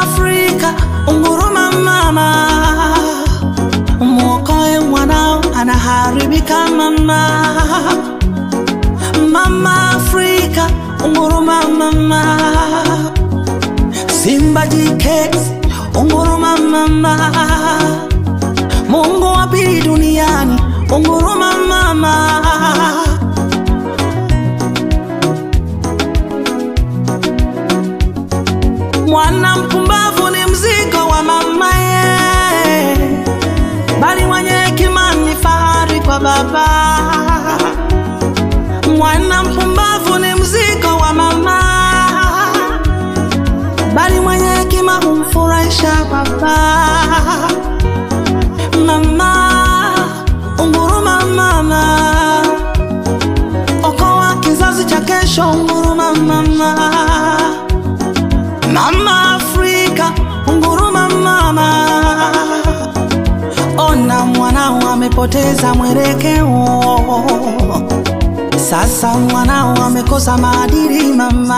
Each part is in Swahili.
Afrika, unguruma mama, mwokoe mwanao anaharibika mama. Mama Afrika, unguruma mama, Simba jike, unguruma mama, Mungu wa pili duniani, unguruma mama. Mwana mpumbavu ni mzigo wa mamaye, bali mwenye hekima ni fahari kwa baba. Mwana mpumbavu ni mzigo wa mama, bali mwenye hekima humfurahisha baba. Mama, unguruma mama, okoa kizazi cha kesho, unguruma mama. Mama Afrika, unguruma mama, ona mwanao amepoteza mwelekeo, sasa mwanao amekosa maadili mama,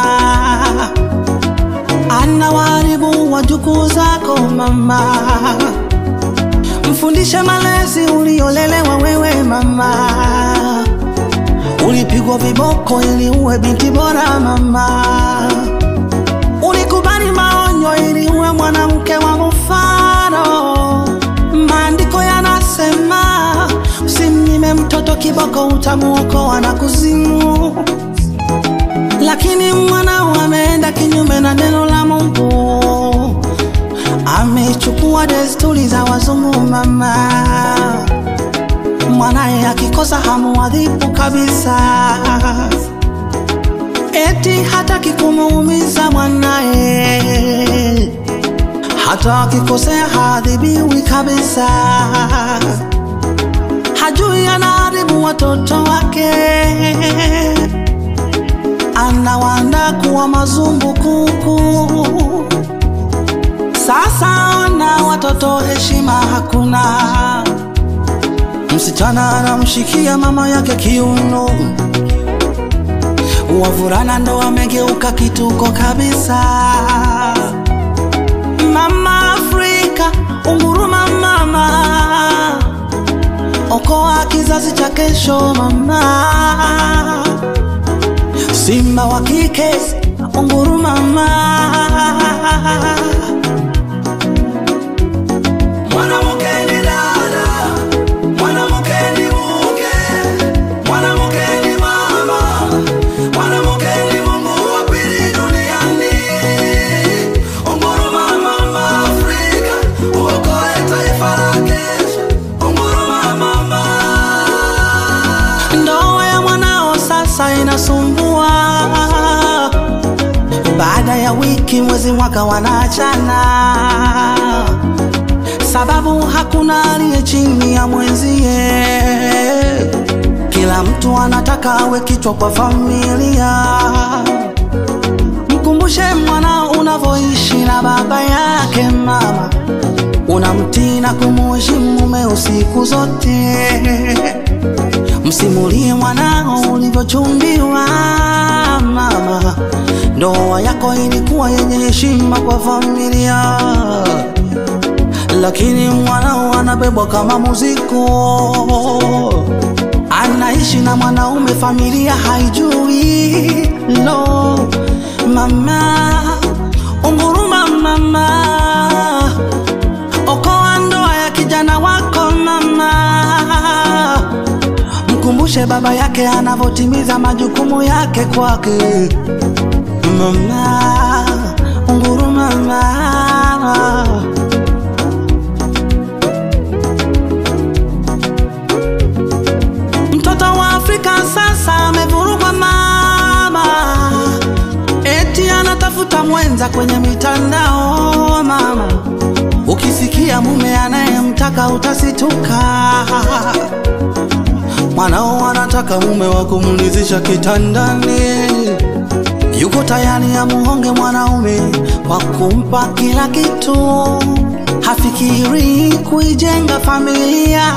anawaharibu wajukuu zako mama, mfundishe malezi uliolelewa wewe mama, ulipigwa viboko ili uwe binti bora mama ulikubali maonyo ili uwe mwanamke wa mfano. Maandiko yanasema usimnyime mtoto kiboko, utamuokoa na kuzimu. Lakini mwanao ameenda kinyume na neno la Mungu, amechukua desturi za wazungu mama. Mwanaye akikosa hamuadhibu kabisa eti hataki kumuumiza mwanae, hata akikosea haadhibiwi kabisa. Hajui anaharibu watoto wake, anawaandaa kuwa mazumbukuku. Sasa ona watoto, heshima hakuna. Msichana anamshikia mama yake kiuno wavulana ndo wamegeuka kituko kabisa. Mama Afrika, unguruma mama, okoa kizazi cha kesho mama. Simba wa kike, unguruma mama. Mwanamke ni dada, mwanamke ni mke, mwanamke ni mama, mwanamke ni Mungu wa pili duniani. Unguruma mama Afrika, uokoe taifa la kesho. Unguruma mama. Ndoa ya mwanao sasa inasumbua, baada ya wiki, mwezi, mwaka wanaachana sababu hakuna aliye chini ya mwenzie. Kila mtu anataka awe kichwa kwa familia. Mkumbushe mwanao unavyoishi na baba yake mama, unamtii na kumuheshimu mumeo siku zote. Msimulie mwanao ulivyochumbiwa mama, ndoa yako ilikuwa yenye heshima kwa familia lakini mwanao anabebwa kama muziko, anaishi na mwanaume, familia haijui. Lo, mama, unguruma mama, okoa ndoa ya kijana wako mama, mkumbushe baba yake anavyotimiza majukumu yake kwake mama, unguruma mama. Mtoto wa Afrika sasa amevurugwa mama, eti anatafuta mwenza kwenye mitandao mama. Ukisikia mume anayemtaka utasituka. Mwanao anataka mume wa kumlizisha kitandani, yuko tayari amuhonge mwanaume kwa kumpa kila kitu, hafikiri kuijenga familia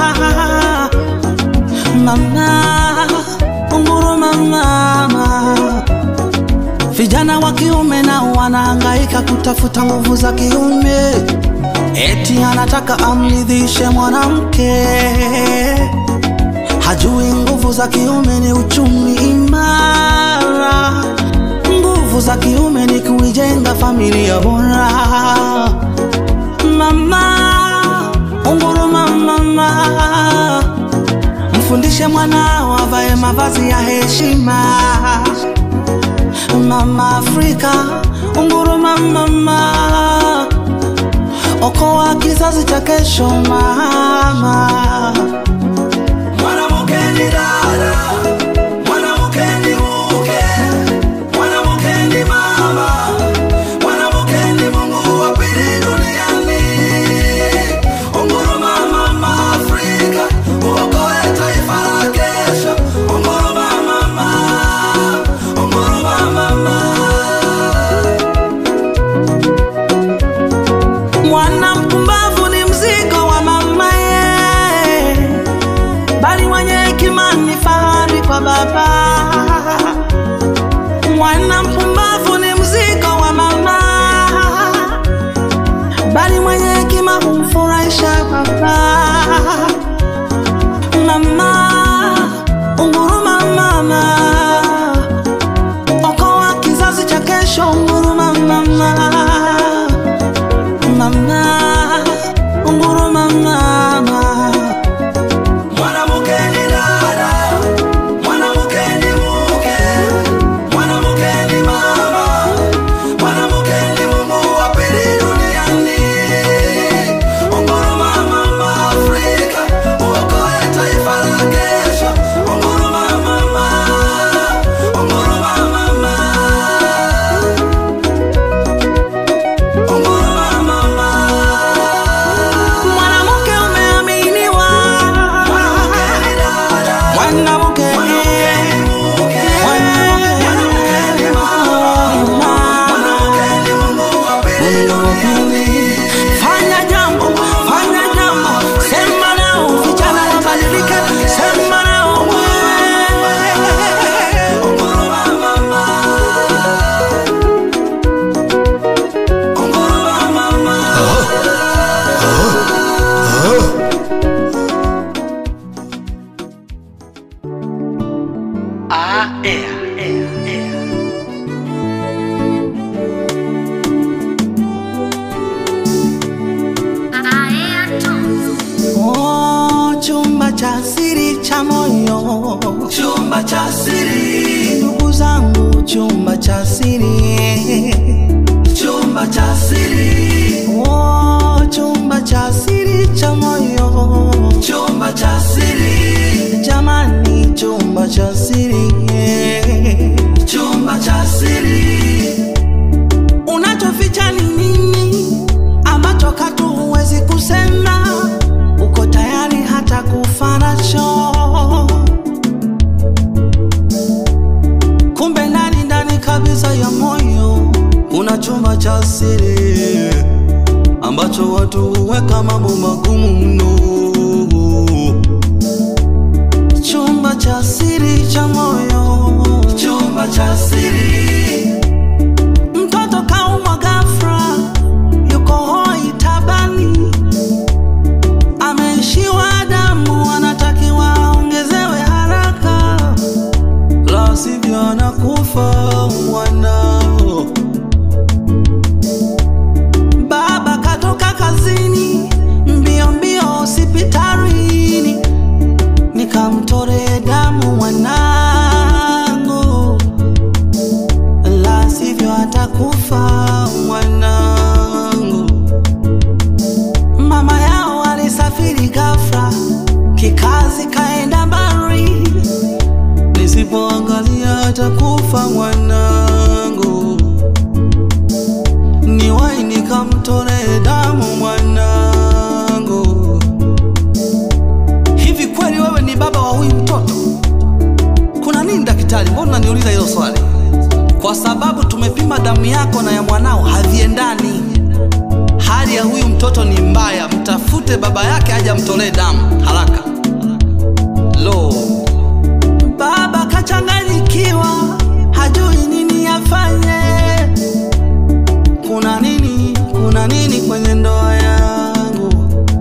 mama, unguruma mama, Vijana wa kiume nao wanahangaika kutafuta nguvu za kiume, eti anataka amridhishe mwanamke, hajui nguvu za kiume ni uchumi imara, nguvu za kiume ni kuijenga familia bora. Mama, unguruma mama, mfundishe mwanao avae mavazi ya heshima. Mama Afrika, unguruma mama, okoa kizazi cha kesho mama. Mwanamke ni dada, mwanamke ni mke, mwanamke ni mama, mwanamke ni Mungu wa pili duniani. Unguruma mama Afrika, uokoe taifa la kesho. Unguruma mama, unguruma mama. Mwana mpumbavu ni mzigo wa mama ye, bali mwenye hekima ni fahari kwa baba. Mwana mpumbavu ni mzigo wa mama, bali mwenye hekima humfurahisha baba. Mama, unguruma mama, okoa kizazi cha kesho. Unguruma mama mama, unguruma mama. Mwanamke ni dada, mwanamke ni mke, mwanamke ni mama, mwanamke ni Mungu wa pili duniani. Unguruma mama Afrika, uokoe taifa la kesho. Unguruma mama, unguruma mama. Unguruma mama. Mwanamke umeaminiwa. Mwanamke ni dada. Mwanamke Mwanamke ni mama. Mwanamke ni Mungu wa pili duniani. Fanya jambo, fanya jambo. Sema nao vijana wabadilike. Sema nao wewe. Unguruma mama. Unguruma mama. Oh, chumba cha siri cha moyo, chumba cha siri, ndugu zangu, chumba cha siri, chumba cha siri, oh, chumba cha siri cha moyo, chumba cha siri, jamani, chumba cha siri, chumba cha siri unachoficha ni nini ambacho katu huwezi kusema uko tayari hata kufa nacho kumbe ndani ndani kabisa ya moyo kuna chumba cha siri ambacho watu huweka mambo magumu mno chumba cha siri cha moyo chumba cha siri mtoto kaumwa ghafla, yuko hoi tabani, ameishiwa damu, anatakiwa aongezewe haraka, la sivyo anakufa mwanao. Baba katoka kazini mbio mbio hospitalini, nikamtore damu mwanangu la sivyo atakufa mwanangu. Mama yao alisafiri ghafla, kikazi kaenda mbali, nisipoangalia atakufa mwanangu. Niwai nikamtole damu mwanangu. Hivi kweli wewe ni baba wa huyu mtoto? Kuna nini daktari? Mbona unaniuliza hilo swali? Kwa sababu tumepima damu yako na ya mwanao haviendani. Hali ya huyu mtoto ni mbaya, mtafute baba yake aje amtolee damu haraka. Lo, baba kachanganyikiwa, hajui nini afanye. kuna nini kwenye ndoa yangu?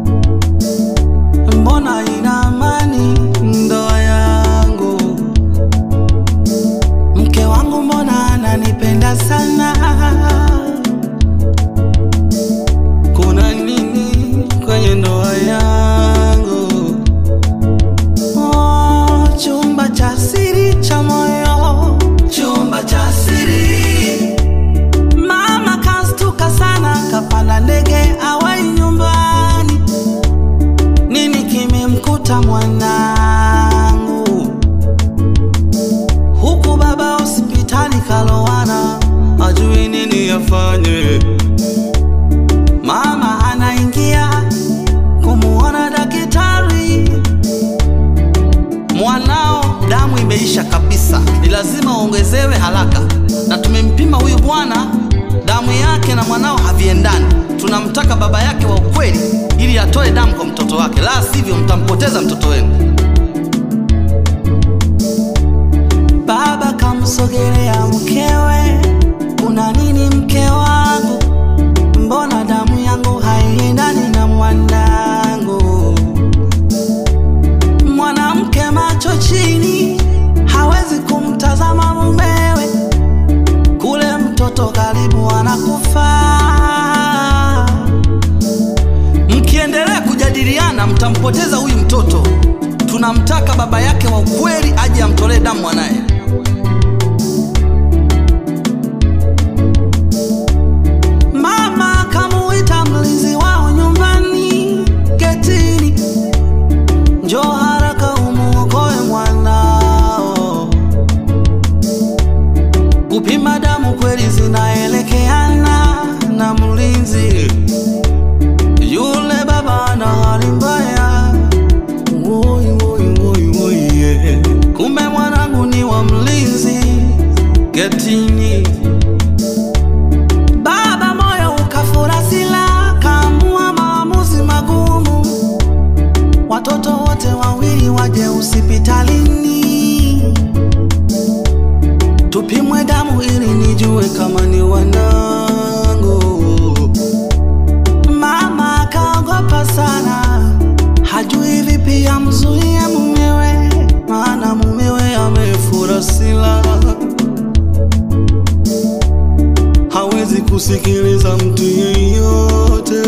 Mbona ina amani ndoa yangu? Mke wangu mbona ananipenda sana? Kuna nini kwenye ndoa yangu? Oh, chumba cha siri cha moyo, chumba cha siri. Mama kastuka sana, kapanda ndege awai nyumbani. Nini kimemkuta mwanangu? Huku baba hospitali kalowana, ajui nini afanye. Mama anaingia kumuona daktari. Mwanao damu imeisha kabisa, ni lazima uongezewe haraka, na tumempima huyu bwana, damu yake na mwanao haviendani. Tunamtaka baba yake wa ukweli ili atoe damu kwa mtoto wake, la sivyo mtampoteza mtoto wenu. Baba kamsogelea mkewe, kuna nini mke wangu? Mbona damu yangu haiendani na mwanangu? Mwanamke macho chini, hawezi kumtazama mumewe, kule mtoto karibu anakufa. Mkiendelea kujadiliana, mtampoteza huyu mtoto. Tunamtaka baba yake wa ukweli aje amtolee damu mwanaye. Mama kamuita mlinzi wao nyumbani getini, njoo haraka umuokoe mwanao. Kupima damu kweli zinaelekeana na mlinzi yule, baba ana hali mbaya, woi woi woi woi, yeah. Kumbe mwanangu ni wa mlinzi getini. Baba moyo ukafura sila, kaamua maamuzi magumu. Watoto wote wawili waje hospitalini, tupimwe damu ili nijue kama ni wanangu. Mama akaogopa sana, hajui vipi amzuie mumewe, maana mumewe amefura sila hawezi kusikiliza mtu yeyote.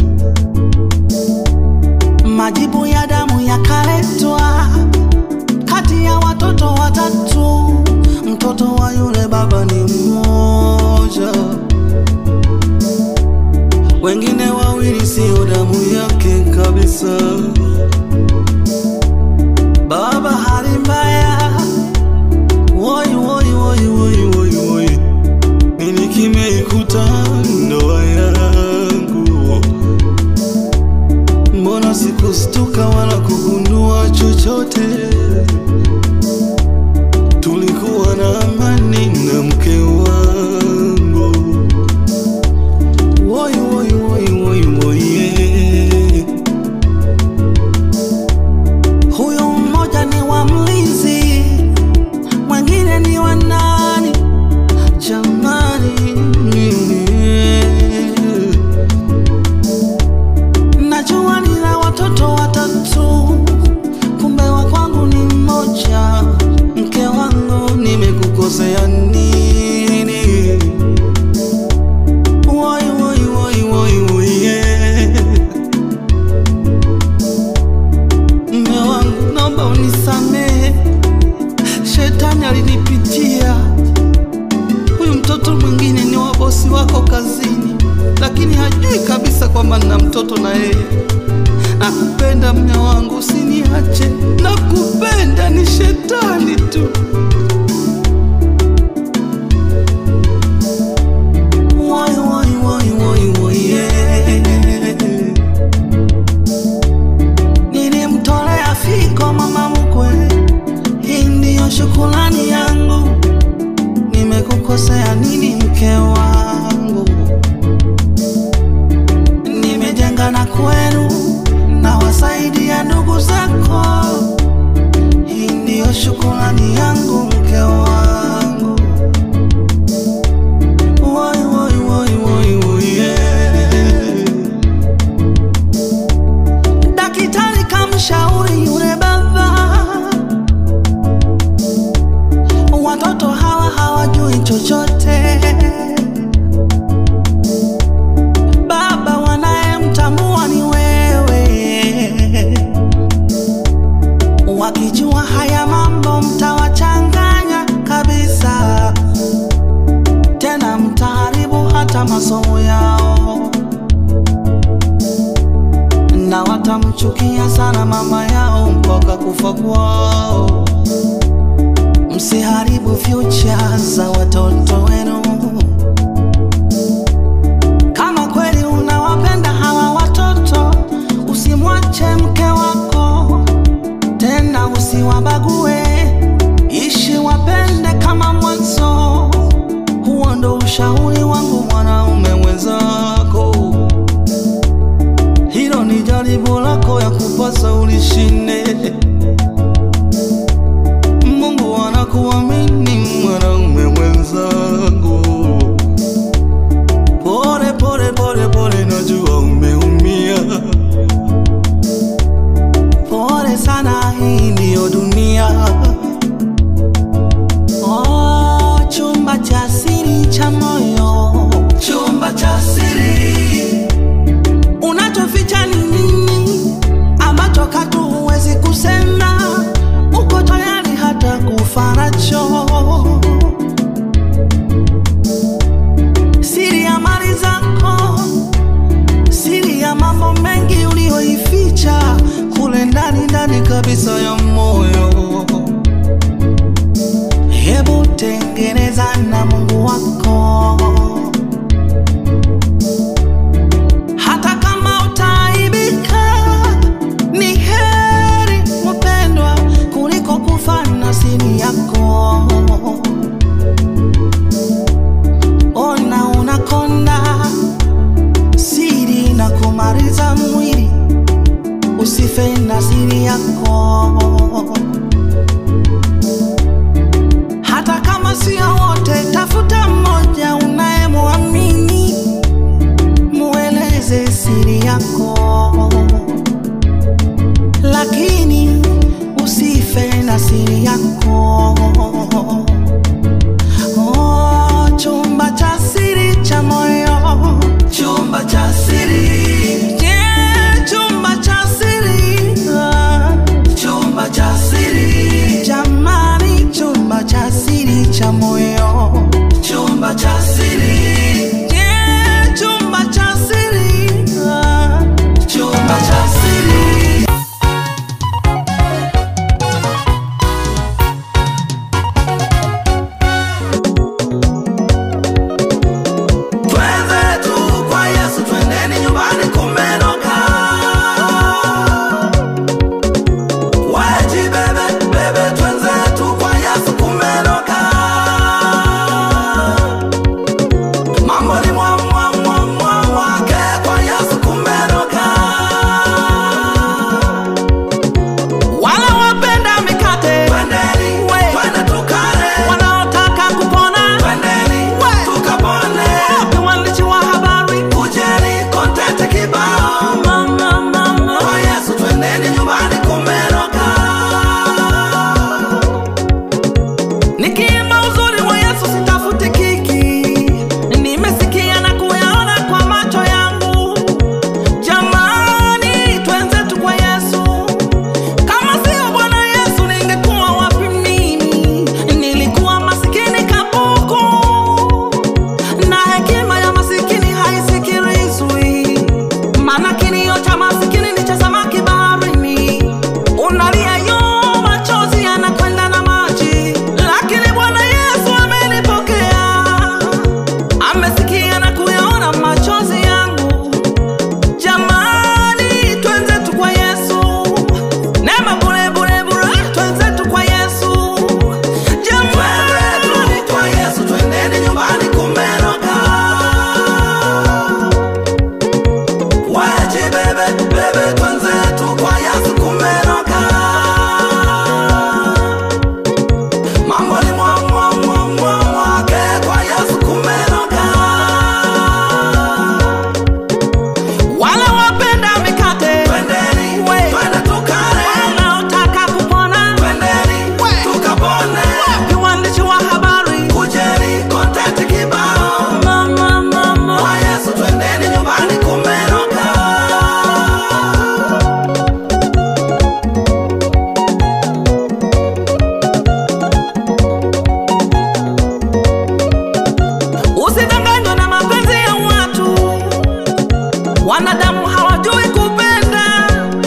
Majibu ya damu yakaletwa kati ya watoto watatu, mtoto wa yule baba ni mmoja, wengine wawili sio damu yake kabisa. Baba hali mbaya, woi woi woi woi woi woi nini kimeikuta ndoa yangu? Mbona sikustuka wala kugundua chochote? Tulikuwa na amani na mke wangu. Woi woi woi woi woi, yeah. Huyo mmoja ni wa mlinzi, mwingine ni wa nani? Jamani, najua nina watoto watatu, kumbe wa kwangu ni mmoja. Mke wangu, nimekukosea nini? Woi, woi, woi, woi, woi, yeah. Mme wangu, naomba unisamehe, shetani alinipitia Huyu mtoto mwingine ni wa bosi wako kazini, lakini hajui kabisa kwamba nina mtoto na yeye. Nakupenda mme wangu, usiniache. Nakupenda, ni shetani tu. Woi, woi, woi, woi, woi, yeah. Nilimtolea fiko mama mkwe, hii ndiyo shukrani yangu. Nimekukosea nini mke wangu? Nimejenga na kwenu na wasaidia ndugu zako, hii ndiyo shukrani yangu. watamchukia sana mama yao mpaka kufa kwao. Msiharibu future za watoto wenu. Kama kweli unawapenda hawa watoto, usimwache mke wako tena, usiwabague, ishi wapende kama mwanzo. Huo ndo ushauri wangu mwanaume mwenzako. Hilo ni jaribu lako ya kupasa ulishinde. Mungu anakuamini mwanaume mwenzangu. Pole pole pole pole, najua umeumia. Pole sana, hii ndiyo dunia. Oh, chumba cha siri cha moyo, chumba cha siri unachoficha ni nini ambacho katu huwezi kusema? Uko tayari hata kufa nacho? Siri ya mali zako, siri ya mambo mengi uliyoificha kule ndani ndani kabisa ya moyo. Hebu tengeneza na Mungu wako hata kama utaaibika, ni heri mpendwa kuliko kufa na siri yako. Ona unakonda, siri na kumaliza mwili, usife na siri yako. Hata kama sio wote, tafuta mmoja unayemwamini mueleze siri yako, lakini usife na siri yako. Oh, chumba cha siri cha moyo, chumba cha siri, yeah, chumba cha siri, ah, chumba cha siri, jamani, chumba cha siri cha moyo, chumba cha siri, yeah, chumba cha siri, ah, chumba cha siri. Twende tu kwa Yesu, twendeni nyumbani kumenoka. Waji bebe, bebe, twende tu kwa Yesu kumenoka. Mambo ni mwa, mwa, mwa, mwa, wake kwa Yesu kumenoka. Wale wapenda mikate, twendeni, twende tukale. Wanaotaka kupona, twendeni, tukapone. Wapi waandishi wa habari, kujeni, content kibao. Mama, mama, kwa Yesu twendeni nyumbani kumenoka. Nikiimba uzuri wa Yesu sitafuti kiki, nimesikia na kuyaona kwa macho yangu. Jamani, twenzetu kwa Yesu. Kama sio Bwana Yesu ningekuwa wapi mimi? Nilikuwa masikini kabuku, na hekima ya masikini haisikilizwi. Maana kilio cha masikini ni cha samaki baharini, unalia yo, machozi yanakwenda na maji, lakini Bwana Yesu amenipokea, amesikia na kuyaona machozi yangu. Jamani, twenzetu kwa Yesu, neema bure bure bure, twenzetu kwa Yesu. Jamani, kwa Yesu, twendeni nyumbani kumenoka. Waje bebe bebe, twenzetu kwa Yesu kumenoka. Mambo ni mwa mwa mwa mwa mwake kwa Yesu kumenoka. Wale wapenda mikate, twendeni, twende tukale. Wanaotaka kupona, twendeni, tukapone. Wapi waandishi wa habari, kujeni, content kibao. Mama, mama, kwa Yesu twendeni nyumbani kumenoka. Usidanganywe na mapenzi ya watu, wanadamu hawajui kupenda.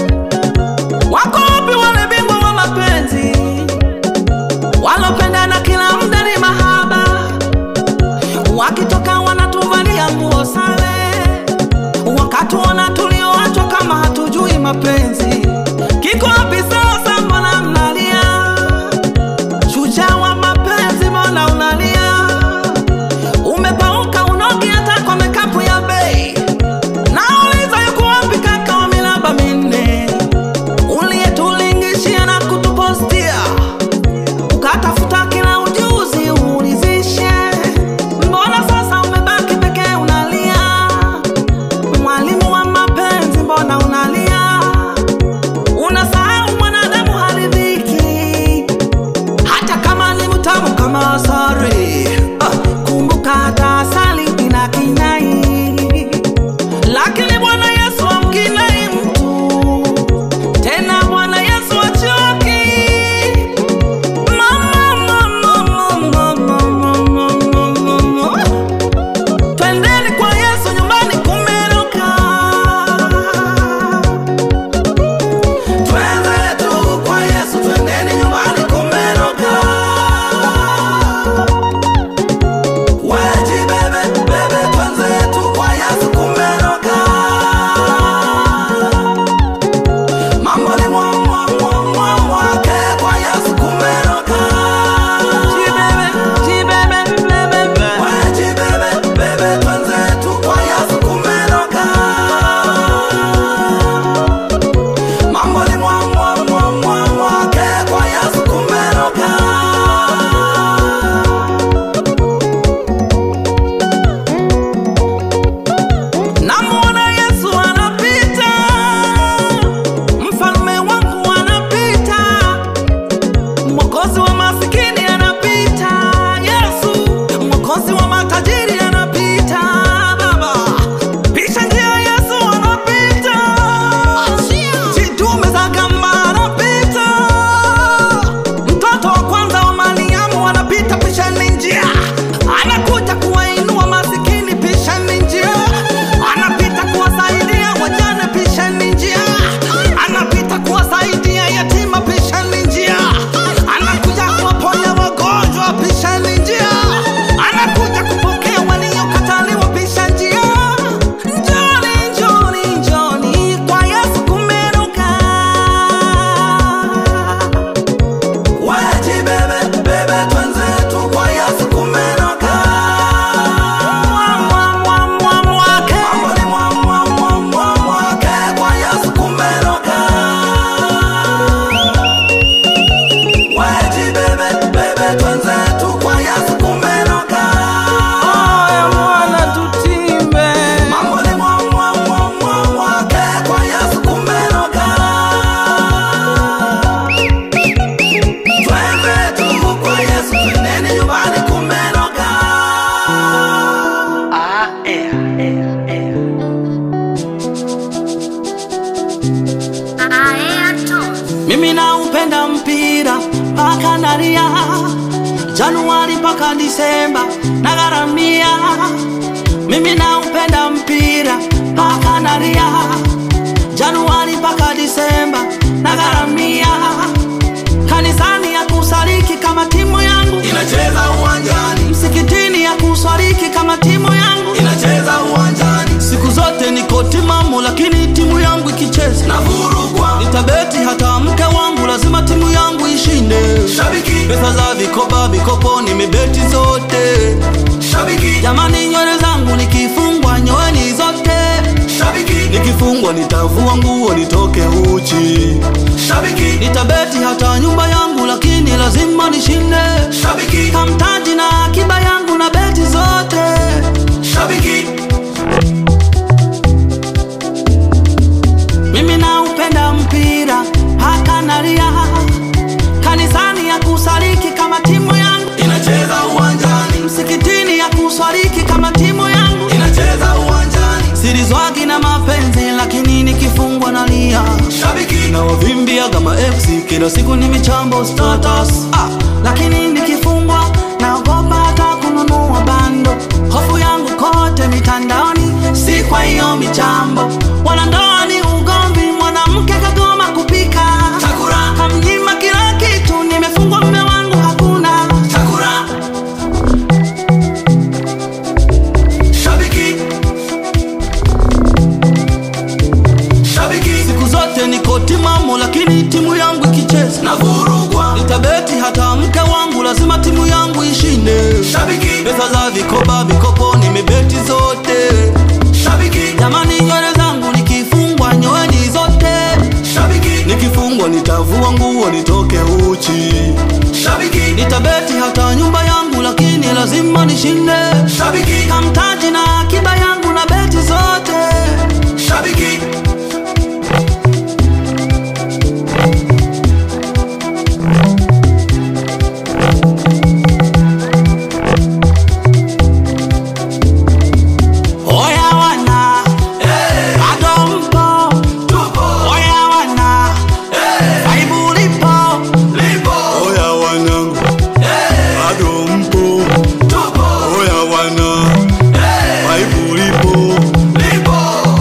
Mimi naupenda mpira mpaka nalia, Januari mpaka Disemba nagharamia. Mimi naupenda mpira mpaka nalia, Januari mpaka Disemba nagharamia. Kanisani ya kusaliki kama timu yangu inacheza uwanjani, msikitini ya kuswaliki kama timu yangu inacheza uwanjani, siku zote niko timamu, lakini timu yangu ikicheza na vurugwa nitabeti hata mke wangu lazima timu yangu ishinde. shabiki, Pesa za vikoba vikopo nimebeti zote, shabiki, jamani, nywele zangu nikifungwa nyoeni zote, shabiki, nikifungwa nitavua nguo nitoke uchi, shabiki, nitabeti hata nyumba yangu, lakini lazima nishinde. shabiki, Kamtaji na akiba yangu na beti zote shabiki, Mimi naupenda mpira haka nalia, kanisani ya kusaliki kama timu yangu, inacheza uwanjani, msikitini ya kuswaliki kama timu yangu, inacheza uwanjani, silizwagi na mapenzi, lakini nikifungwa nalia shabiki, na wavimbia kama FC kila siku ni michambo status ah, lakini nikifungwa naogopa hata kununua bando, hofu yangu kote mitandaoni, si kwa hiyo michambo. Wanandoa ni ugomvi, mwanamke kagoma kupika, Chakula. kamnyima kila kitu, nimefungwa mume wangu hakuna chakula, shabiki, shabiki, siku zote niko timamu, lakini timu yangu ikicheza na vurugwa nitabeti hata mke wangu lazima timu yangu ishinde. shabiki, Pesa za vikoba vikopo nimebeti zote, shabiki, jamani, nywele zangu nikifungwa nyoeni zote, shabiki, nikifungwa nitavua nguo nitoke uchi, shabiki, nitabeti hata nyumba yangu, lakini lazima nishinde. shabiki, Kamtaji na akiba yangu na beti zote shabiki, Oya wana bado mpo, tupo, oya wana aibu lipo, lipo, Oya wanangu, bado mpo? tupo, Oya wana, aibu lipo? lipo,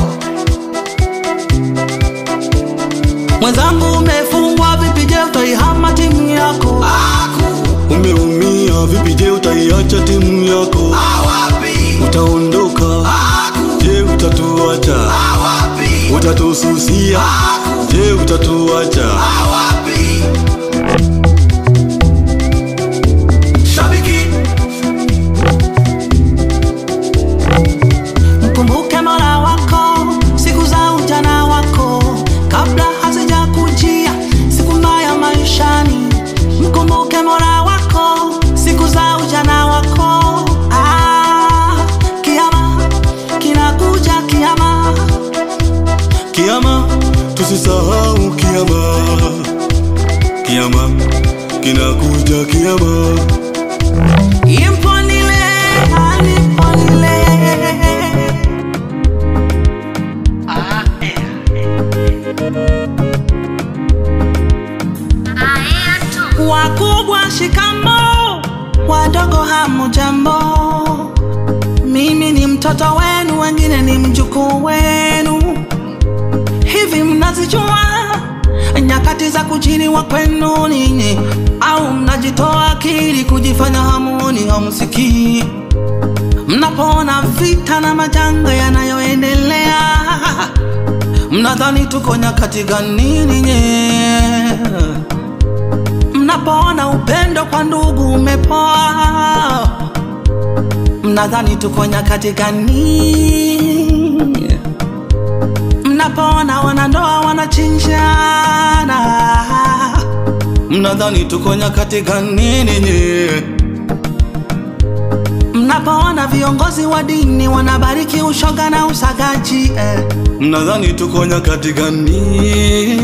mwenzangu umefungwa vipi? Je, utaihama timu yako? aku, Umeumia vipi? Je, utaiacha timu yako? awapi, Utaondoka? aku, Je, utatuacha? awapi, Utatususia? Je, utatuacha? awapi, shabiki, Mkumbuke Mola wako siku za ujana wako, kabla hazijakujia siku mbaya maishani. Mkumbuke Mola wako siku za ujana wako. Ah, kiama kinakuja, kiama Kiama, tusisahau kiama. Kiama kinakuja, kiama. imponile aliponile Wakubwa shikamo, wadogo hamujambo. Mimi ni mtoto wenu, wengine ni mjukuu wenu. Hivi mnazijua nyakati za kujiliwa kwenu ninyi, au mnajitoa akili kujifanya hamuni hamsikii? Mnapoona vita na majanga yanayoendelea, mnadhani tuko nyakati gani ninyi? Mnapoona upendo kwa ndugu umepoa, mnadhani tuko nyakati gani? Mnapoona wanandoa wanachinjana, mnadhani tuko nyakati gani ninyi? Mnapoona viongozi wa dini wanabariki ushoga na usagaji eh. Mnadhani tuko nyakati gani?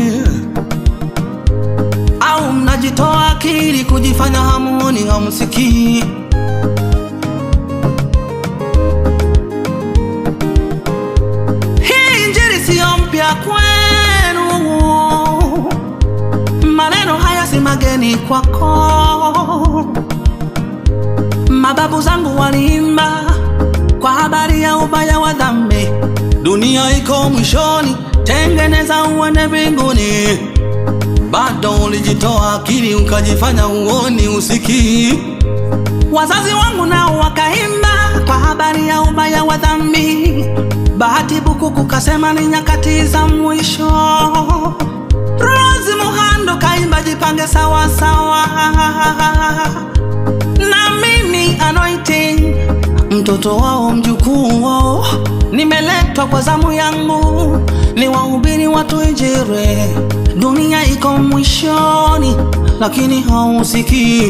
au mnajitoa akili kujifanya hamuoni hamsikii? Hii injili siyo mpya kwenu, nyumbani kwako. Mababu zangu waliimba kwa habari ya ubaya wa dhambi. Dunia iko mwishoni, tengeneza uende mbinguni. Bado ulijitoa akili ukajifanya uoni usikii. Wazazi wangu nao wakaimba kwa habari ya ubaya wa dhambi. Bahati Bukuku kasema ni nyakati za mwisho. Rose Muhando kaimba jipange sawa sawa. Na mimi anointing mtoto wao mjukuu wao, nimeletwa kwa zamu yangu ni wahubiri watu Injili. Dunia iko mwishoni, lakini hausikii.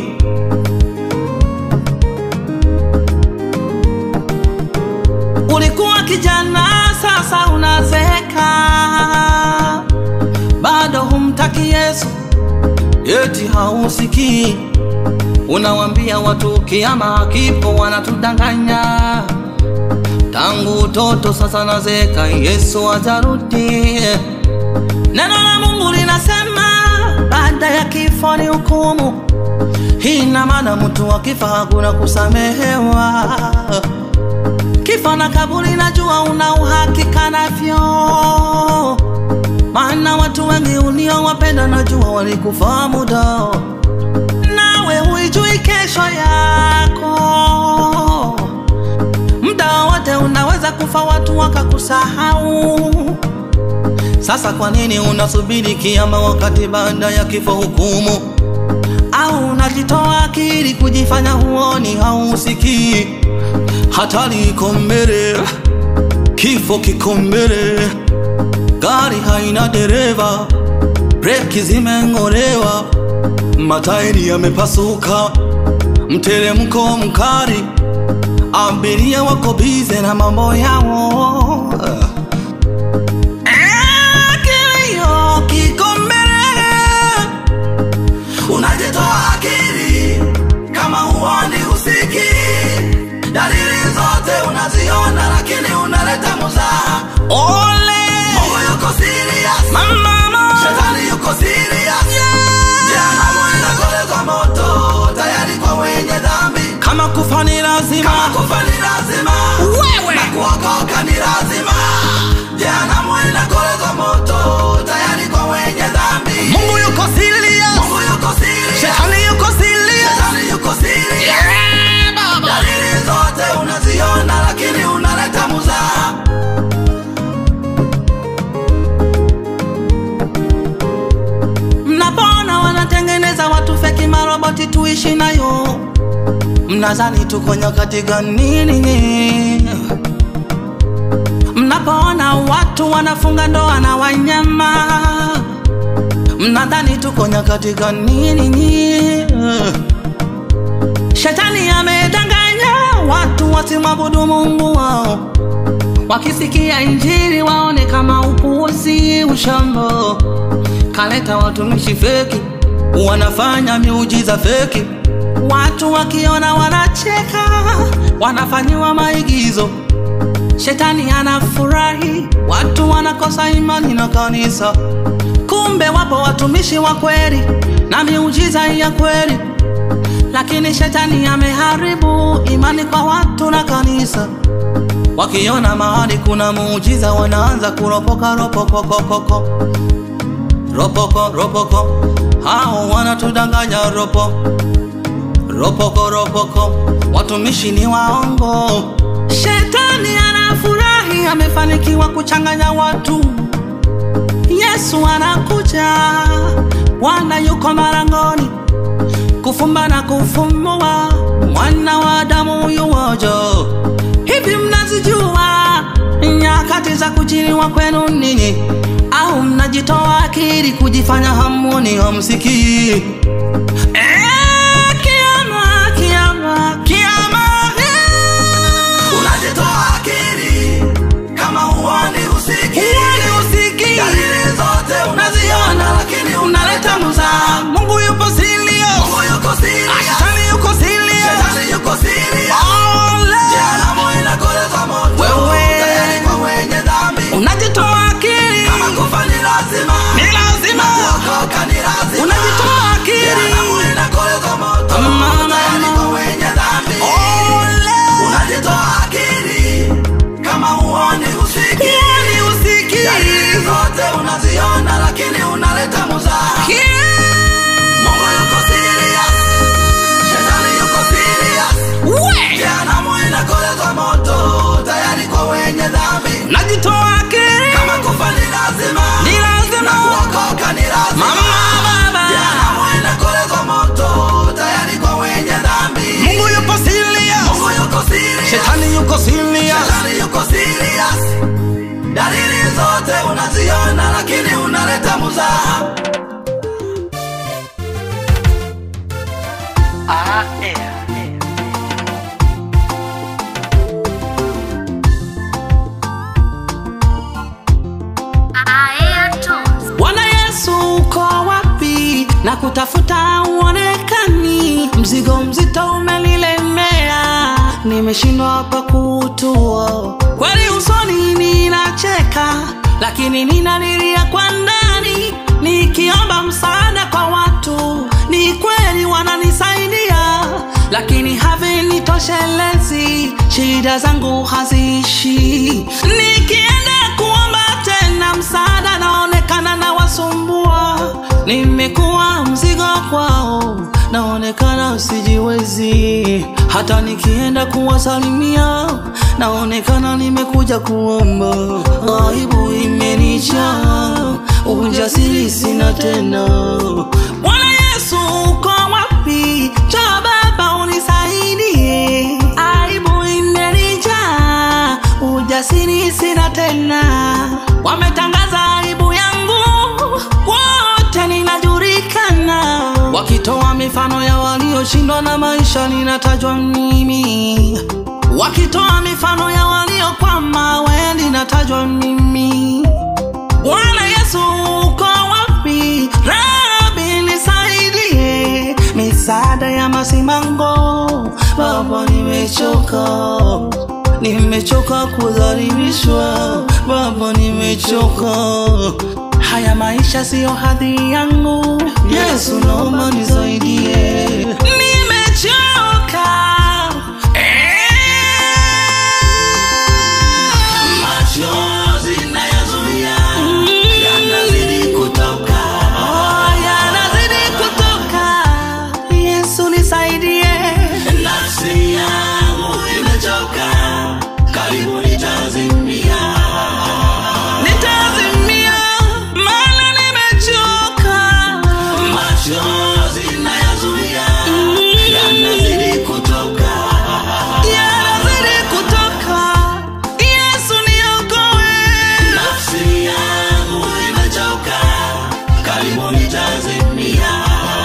Ulikuwa kijana, sasa unazeeka, bado humtaki Yesu, eti hausikii. Unawambia watu kiama kipo, wanatudanganya. Tangu utoto sasa nazeeka, Yesu atarudi. Neno la Mungu linasema baada ya kifo ni hukumu. Hii ina maana mtu akifa hakuna kusamehewa. Kifo na kaburi najua una uhakika navyo, maana watu wengi uliowapenda najua walikufa muda, nawe huijui kesho yako. Muda wote unaweza kufa, watu wakakusahau. Sasa kwa nini unasubiri kiama wakati baada ya kifo hukumu? Au unajitoa akili kujifanya huoni hausikii? Hatari iko mbele, kifo kiko mbele, gari haina dereva, breki zimeng'olewa, matairi yamepasuka, mteremko mkali, abiria wako bize na mambo yao. Eh, kilio kiko mbele, unajitoa akili kama huoni usiki dalili zote unaziona lakini unaleta muzaha ole mungu yuko serious mama, shetani yuko serious jehanamu inakolezwa moto tayari kwa wenye dhambi kama kufa ni lazima kama kufa ni lazima Wewe! na kuokoka ni lazima jehanamu inakolezwa moto tayari kwa wenye dhambi Mungu yuko serious, mungu yuko serious shetani yuko serious. shetani yuko serious Yeah, baba. dalili zote unaziona lakini unaleta muzaha Mnapoona wanatengeneza watu feki maroboti tuishi nayo, mnazani tuko nyakati gani? Mnapoona watu wanafunga ndoa na wanyama, mnadhani tuko nyakati gani? Shetani amedanganya watu wasimwabudu Mungu wao, wakisikia injili waone kama upuuzi, ushambo. Kaleta watumishi feki, wanafanya miujiza feki, watu wakiona wanacheka, wanafanyiwa maigizo. Shetani anafurahi, watu wanakosa imani na kanisa. Kumbe wapo watumishi wa kweli na miujiza ya kweli, lakini shetani ameharibu imani kwa watu na kanisa. Wakiona mahali kuna muujiza, wanaanza kuropoka ropokokokoko ropoko ropoko, hao wanatudanganya ropo ropoko ropoko, watumishi ni waongo. Shetani anafurahi, amefanikiwa kuchanganya watu. Yesu anakuja, Bwana yuko marangoni, kufumba na kufumbua, mwana wa Adamu yuwaja. Hivi mnazijua nyakati za kujiliwa kwenu ninyi, au mnajitoa akili kujifanya hamuni hamsikii? Eh, kiama, kiama, kiama, eh. unajitoa akili kama huoni usiki Huoni usiki. dalili zote unaziona lakini unaleta muzaa. Mungu yupo serious, Mungu yuko serious shetani yuko serious. shetani yuko serious Ole. jehanamu inakolezwa moto Wewe. tayari kwa wenye dhambi Unajitoa akili, kama kufa ni lazima ni lazima kuokoka ni lazima unajitoa akili. jehanamu lakini unaleta muzaha. Mungu yuko serious, shetani yuko serious. Jehanamu inakolezwa moto tayari kwa wenye dhambi. najitoa akili Kama kufa ni lazima, Ni lazima. na kuokoka ni lazima. Mama, baba. Jehanamu inakolezwa moto tayari kwa wenye dhambi. Mungu yupo serious Mungu yuko serious. shetani yuko serious Shetani yuko serious. Dalili zote unaziona, lakini unaleta muzaha. Bwana Yesu uko wapi? na kutafuta uonekani, mzigo mzito umenilemea, nimeshindwa hapa kuutua. Kweli usoni ninacheka, lakini ninalilia kwa ndani, nikiomba msaada kwa watu. Ni kweli wananisaidia, lakini havinitoshelezi, shida zangu haziishi. Nikienda kuomba tena msaada, naonekana na wasumbua, nimekuwa mzigo kwao, naonekana sijiwezi. Hata nikienda kuwasalimia, naonekana nimekuja kuomba, aibu imenijaa, ujasiri sina tena. Bwana Yesu uko wapi? Njoo Baba unisaidie, aibu imenijaa, ujasiri sina tena. Wametangaza aibu yangu, wote ninajulikana, wakitoa mifano ya walioshindwa na maisha, ninatajwa mimi, wakitoa mifano ya waliokwama, we ninatajwa mimi. Bwana Yesu uko wapi? Rabi nisaidie, misaada ya masimango. Baba nimechoka, nimechoka kudhalilishwa. Baba nimechoka, haya maisha siyo hadhi yangu. Yesu naomba nisaidie, nimechoka Machozi nayazuia, yanazidi kutoka. Oh, yanazidi kutoka. Yesu nisaidie. Nafsi yangu imechoka, karibu nitazimia. Nitazimia, maana nimechoka. Machozi nayazuia, yanazidi kutoka. Yanazidi kutoka. Yesu niokoe. Nafsi yangu imechoka, karibu nitazimia.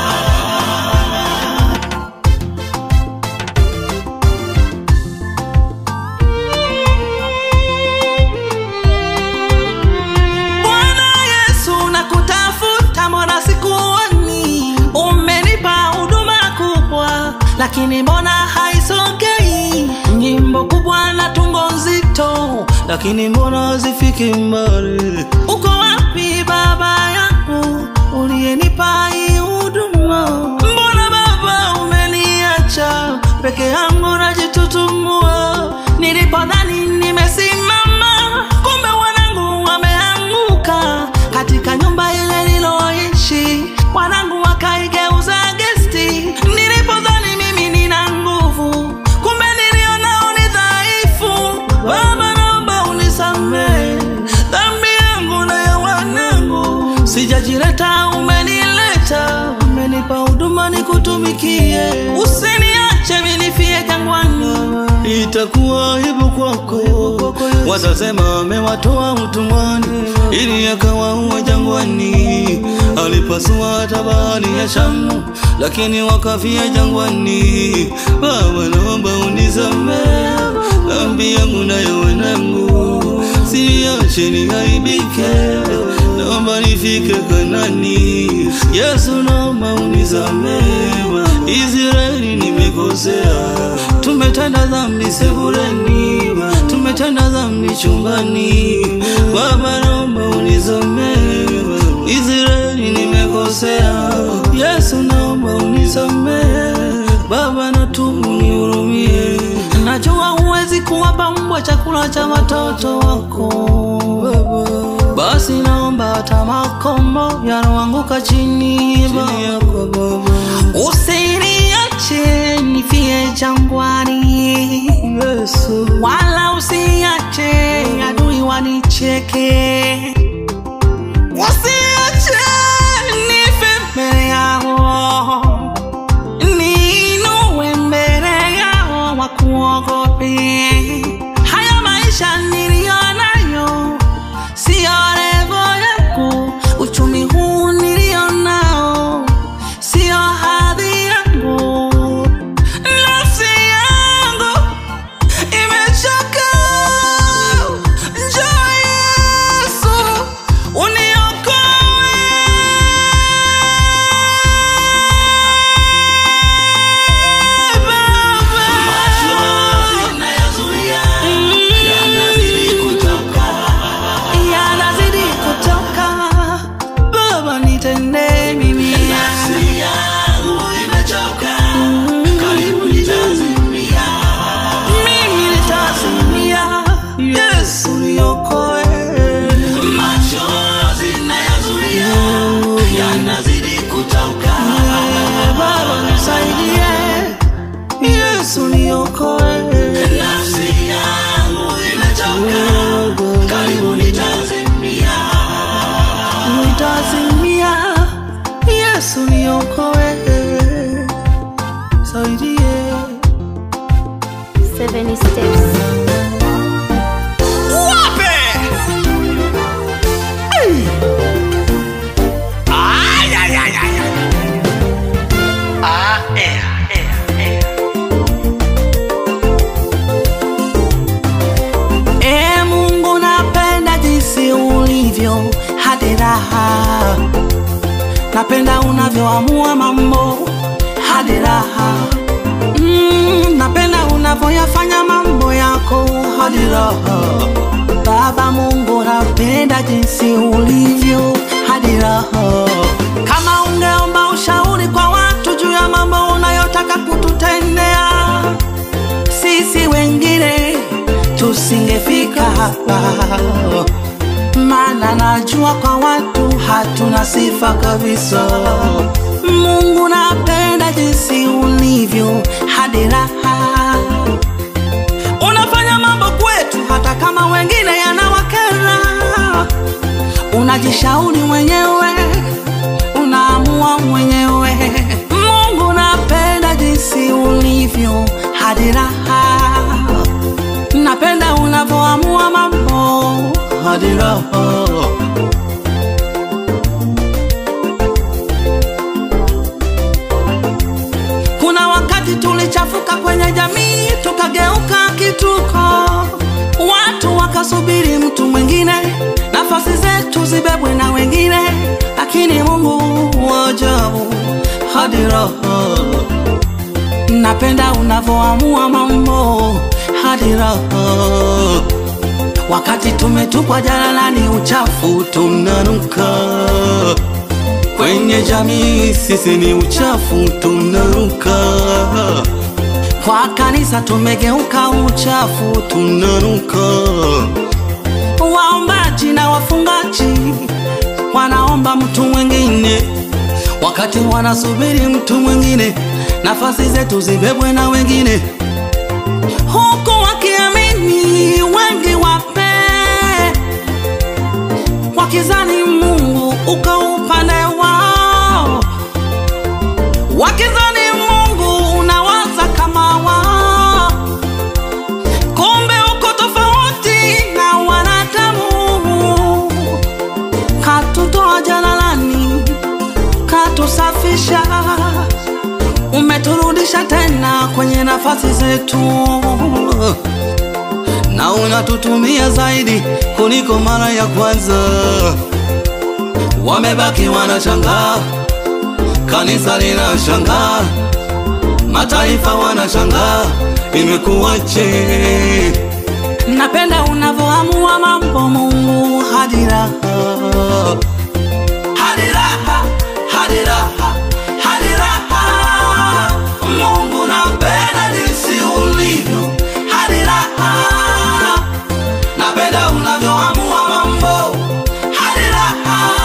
Bwana Yesu nakutafuta, mbona sikuoni? Umenipa huduma kubwa, lakini mbona haisogei? Nyimbo kubwa na tungo nzito, lakini mbona hazifiki mbali? Uko wapi Baba yangu uliyenipa hii huduma? Mbona Baba umeniacha peke yangu najitutumua? Nilipodhani nimesimama, kumbe wanangu wameanguka katika nyumba ile niloishi, wanangu wakaigeuza gesti. Nilipodhani mimi nina nguvu, kumbe nilionao ni dhaifu. Baba, naomba unisamehe dhambi yangu na ya wanangu, sijajileta, umenileta, umenipa huduma nikutumikie, usiniache minifie jangwani itakuwa aibu kwako. Watasema amewatoa utumwani ili akawaua jangwani. Alipasua hata bahari ya Shamu, lakini wakafia jangwani. Baba, naomba unisamehe dhambi yangu na ya wanangu, siache niaibike, naomba nifike Kanani. Yesu, naomba unisamehe, Israeli nimekosea, tumetenda dhambi sebuleni, tumetenda dhambi chumbani. Baba, naomba unisamehe, Israeli nimekosea. Yesu, naomba unisamehe, Baba, natubu nihurumie. Najua huwezi kuwapa mbwa chakula cha watoto wako, basi naomba hata makombo yanaanguka chini Baba. Usiniache nifie jangwani Yesu, wala usiache adui wanicheke, usiache nife mbele yao, niinue mbele yao wakuogope. Haya maisha niliyo nayo siyo levo yangu, uchumi huu nilio nao siyo hadhi yangu, nafsi yangu imechoka. Njoo Yesu uniokoe. yanazidi kutoka Baba, nitendee mimi mimi nitazimia, Yesu niokoe. Eh, Baba nisaidie, Yesu niokoe. Nitazimia, Yesu niokoe. Saidie. Seven steps. Wape! Ay! Ay, ay, ay, ay, ay. Ah, eh, eh, eh. Eh, Mungu napenda jinsi ulivyo hadi raha, napenda unavyoamua mambo hadi raha mm, napenda unavyoyafanya mambo yako hadi raha. Baba Mungu, napenda jinsi ulivyo hadi raha. Kama ungeomba ushauri kwa watu juu ya mambo unayotaka kututendea sisi wengine tusingefika hapa, maana najua kwa watu hatuna sifa kabisa. Mungu, napenda jinsi ulivyo hadi raha, unafanya mambo kwetu hata kama wengine yanawakera. Unajishauri mwenyewe, unaamua mwenyewe. Mungu, napenda jinsi ulivyo hadi raha napenda unavyoamua mambo hadi raha. Kuna wakati tulichafuka kwenye jamii, tukageuka kituko, watu wakasubiri mtu mwingine, nafasi zetu zibebwe na wengine, lakini Mungu wa ajabu hadi raha napenda unavyoamua mambo hadi raha. Wakati tumetupwa jalalani, uchafu tunanuka kwenye jamii, sisi ni uchafu tunanuka. Kwa kanisa tumegeuka uchafu tunanuka. Waombaji na wafungaji wanaomba mtu mwingine wakati wanasubiri mtu mwingine, nafasi zetu zibebwe na wengine, huku wakiamini wengi wape, wakizani Mungu uko upande wao, wakizani Mungu unawaza kama wao, kumbe uko tofauti na wanadamu. Katutoa jalalani katusafisha, umeturudisha tena kwenye nafasi zetu, na unatutumia zaidi kuliko mara ya kwanza. Wamebaki wanashangaa, kanisa linashangaa, mataifa wanashangaa, imekuwaje? Napenda unavyoamua mambo Mungu hadi raha hadi raha, hadi raha, hadi raha. Mungu napenda jinsi ulivyo hadi raha, napenda unavyoamua mambo hadi raha.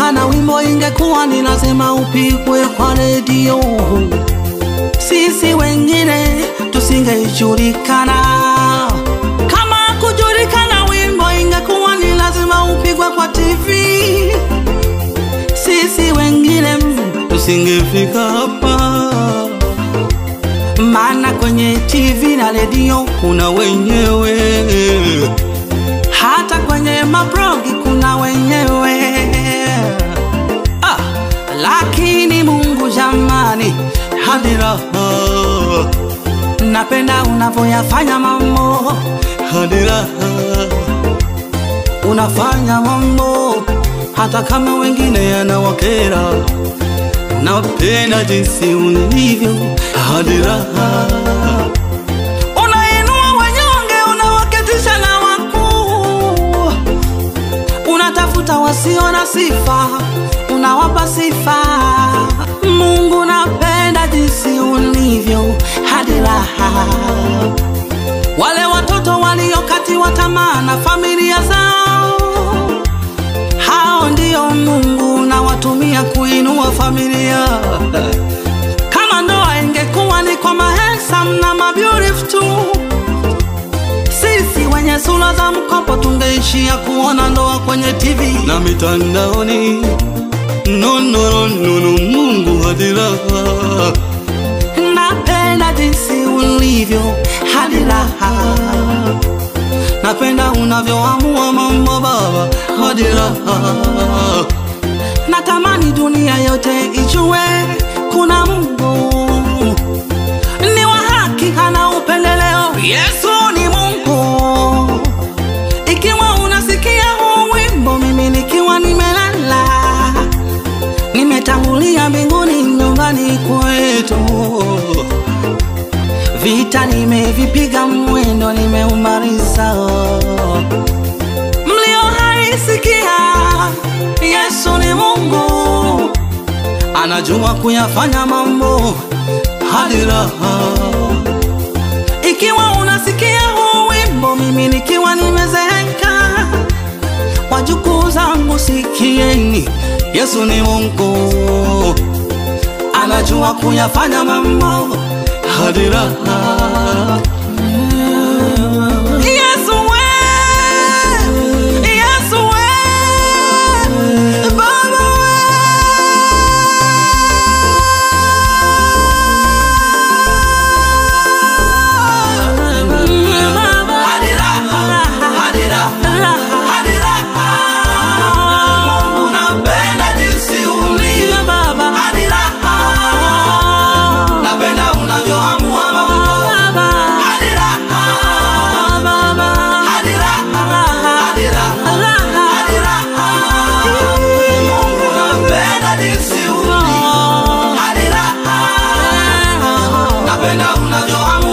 kana wimbo ingekuwa ni lazima upigwe kwa redio, sisi wengine tusingejulikana. Kama kujulikana wimbo ingekuwa ni lazima upigwe kwa TV, sisi wengine mm, tusingefika hapa maana kwenye TV na redio kuna wenyewe, hata kwenye mablogi kuna wenyewe. Ah, lakini Mungu jamani, hadi raha, napenda unavyoyafanya mambo, hadi raha, unafanya mambo hata kama wengine yanawakera napenda jinsi ulivyo hadi raha unainua wanyonge unawaketisha na wakuu unatafuta wasio na sifa unawapa sifa mungu napenda jinsi ulivyo hadi raha wale watoto waliokatiwa tamaa na familia zao hao ndio Mungu nawatumia kuinua familia. Kama ndoa ingekuwa ni kwa mahensam na mabeautiful tu, sisi wenye sura za mkopo tungeishia kuona ndoa kwenye TV na mitandaoni. No, no, no, no, no, Mungu hadi raha, napenda jinsi ulivyo hadi raha napenda unavyoamua mambo baba hadi raha natamani dunia yote ijue kuna mungu ni wa haki hana upendeleo yesu ni mungu ikiwa unasikia huu wimbo mimi nikiwa nimelala nimetangulia mbinguni nyumbani kwetu vita nimevipiga mwendo nimeumaliza mlio haisikia yesu ni mungu anajua kuyafanya mambo hadi raha ikiwa unasikia huu wimbo mimi nikiwa nimezeeka wajukuu zangu sikieni yesu ni mungu anajua kuyafanya mambo hadi raha Yesu we, Yesu we, Baba we, Baba. Hadi raha, hadi raha, hadi raha. Mungu napenda jinsi ulivyo. Baba. Hadi raha. Napenda unavyoamua mambo. Hadi raha, hadi raha, hadi raha, hadi raha. Mungu napenda jinsi ulivyo. Hadi raha. Napenda unavyoamua